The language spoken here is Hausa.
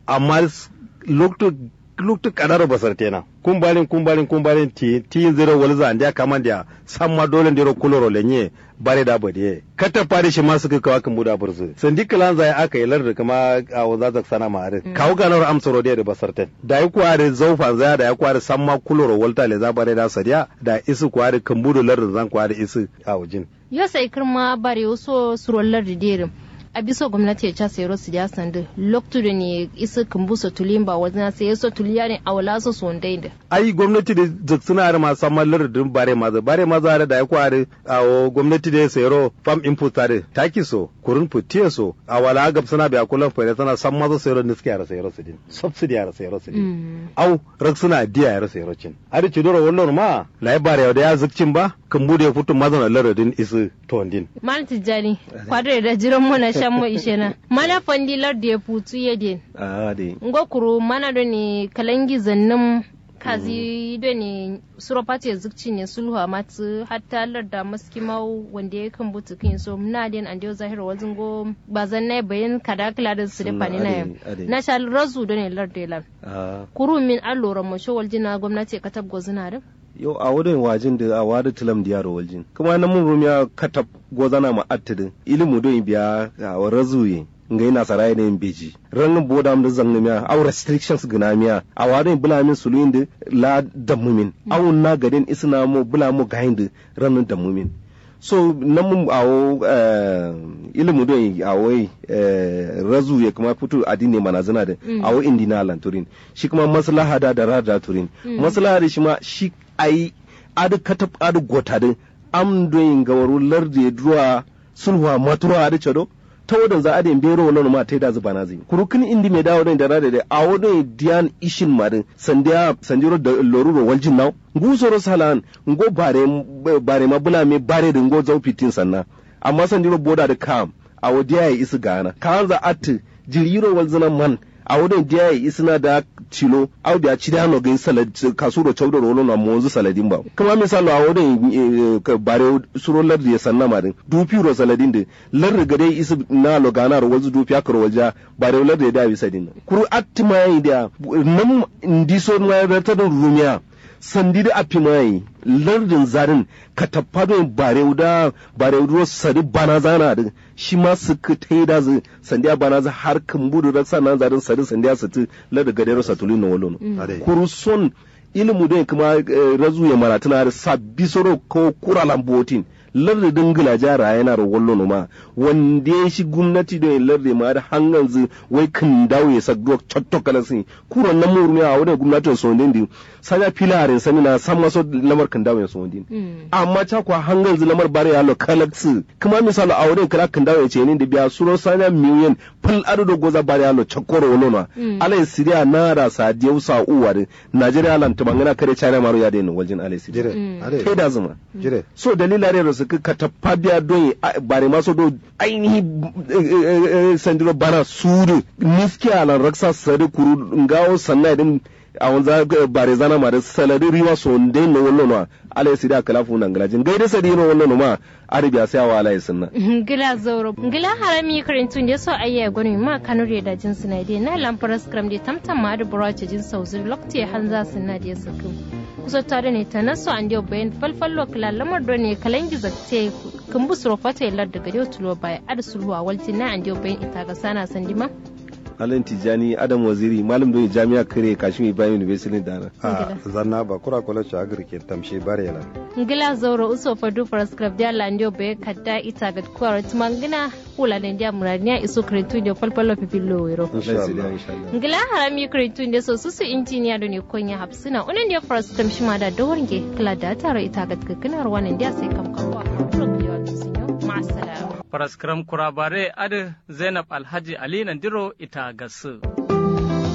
amma lokto lokto kadaro basartena kumbalin kumbalin kumbalin ti ti zero walza ndia kama ndia samma dole ndiro kuloro lenye bare da bade kata fari shi ma suka kawa kan buda burzu sandi kalan zai aka yi larda kama a waza zak sana ma are kawo ganar amsaro da basarten da yi kware zaufan zaya da ya kware samma kuloro walta le za bare da sadiya da isu kware kan budu larda zan kware isu a wajin yo sai kirma bare waso surollar da derin a bisa gwamnati ya ca sayar su ya sandu loktu da ne isa kumbusa tulin ba wajen sai yaso tuliya ne a wala su son da ai gwamnati da suna da masu samar lardin bare maza bare maza da ya kware a gwamnati da ya sayaro fam input tare taki so kurin futiya so a wala gab suna biya kullum fa tana san maza sayaro ne suke yara sayaro su din subsidy yara sayaro su din au rak suna diya yara sayaro cin ari ci dora wannan ma lai bare da ya zukcin ba kan bude futu maza na lardin isu tondin mal tijani kwadre da jiran mu na shan mu ishe na mana fandilar da ya futu ya din a de ngokuru mana do ne kalangi zannin kazi do ne suropati zukci ne sulhu matu hatta larda maskimau wanda ya kan butu kin so muna den an dio zahir wazin go bazan nai bayan kada kala da su da fani na yam na shal razu do ne larda lan kuru min allora mo sho waljina gwamnati ka tabgo zina da yau a wurin wajin da a wada tilam da yaro waljin kuma na mun rumiya katab gozana ma attidin ilimu don biya a razuye ngai na sarai ne beji ran boda am da zangna miya aw restrictions gina miya a warin bula min suluin da la damumin aw na gadin isna mo bula mo gahin ran damumin so nan mun awo ilimu don awo razu ya kuma fito adini mana zina da awo indina lanturin shi kuma maslaha da da rada turin maslaha da shi ma shi ai adu katab adu gotadin am doyin gawaru lardi druwa sulhuwa matura adu chado ta wadan za a da bero wani ma ta da zuba na zai kurukin indi mai dawo da rada da a wadon diyan ishin marin sandiya sanjiro da loruro waljin naw ngusoro salan ngo bare bare ma bula me bare da ngo zau fitin sannan amma sanjiro boda da kam a wadiya ya isi gana kan za at jiriro walzina man a wadon diya ya isina da cilo au da ci da no gain salad kasuro chawdo rolo na monzu saladin ba kuma misalo a wadon bare suro lar da sanna ma din dupi ro saladin de lar ga dai isu na lo gana ro wazu dupi akro walja bare lar da da bi sadin kuru attima yi da nan ndiso na da ta rumiya sandi da afi mai lardin zarin ka tafado bare da bare ruwa sadi bana zana da shi ma su ka tai da zu sandiya bana za har kan budu da sanan zarin sadi sandiya su ti larda gadero satulin na walono kuruson ilimu da kuma razu ya maratuna da sabbi soro ko kura lambotin lardi dingila jara yana da wallo ma wanda ya shi gwamnati da lardi ma da hangan zu wai kan dawo ya sagdo chotto kala sin kuron nan murmi a wadda gwamnatin so ndi sanya filarin sani na san maso lamar kan dawo ya so ndi amma ta kwa hangan zu lamar bare ya lo kalaksi kuma misalo a wadda kala kan dawo ya ce ni da biya suro sanya miliyan fal ado da goza bare ya lo chakoro wallo na alai siriya na da sadiyau sa uwa da najeriya lan tumangana kare china maro ya da ni waljin alai siriya kai da zuma so dalila ne su ka tappa biya don bare maso do ainihi sandiro bana suru niski alan raksa sari kuru ngawo sanna din a wanza bare zana ma da salari riwa so nde no wollo no ala sidi akala fu nan galajin gaide sadi no wollo no ma arabiya sai wa ala sunna gila zoro gila harami karintun da so ayya gwani ma kanure da jin suna dai na lamfaras kram da tamtam ma da burace jin sauzir lokti hanza sunna da sakin kusa tare ne ta naso an dio bayan falfallo kala lamar do ne kalan gizakte kan busuro fata yallar daga dio tulo bai ad sulhuwa walti na an dio bayan ita ga sana sandima Alan Tijani Adam Waziri malam don jami'a kare Kashmir Ibrahim University da a zanna ba kura kula ci agir ke tamshi bare la ngila zoro uso fadu prescribe dia landio be kadda ita ga kwara tumangina kula da dia murania iso kretu dio falfallo pipillo wero ngila harami kretu dio so susu engineer do ne konya hapsina unan dia first kam shima da dowarge kala da taro ita ga kakinar wannan dia sai kam kawa ma'assalam Faraskram kurabare adi Zainab Alhaji Ali Nandiro ita gasu.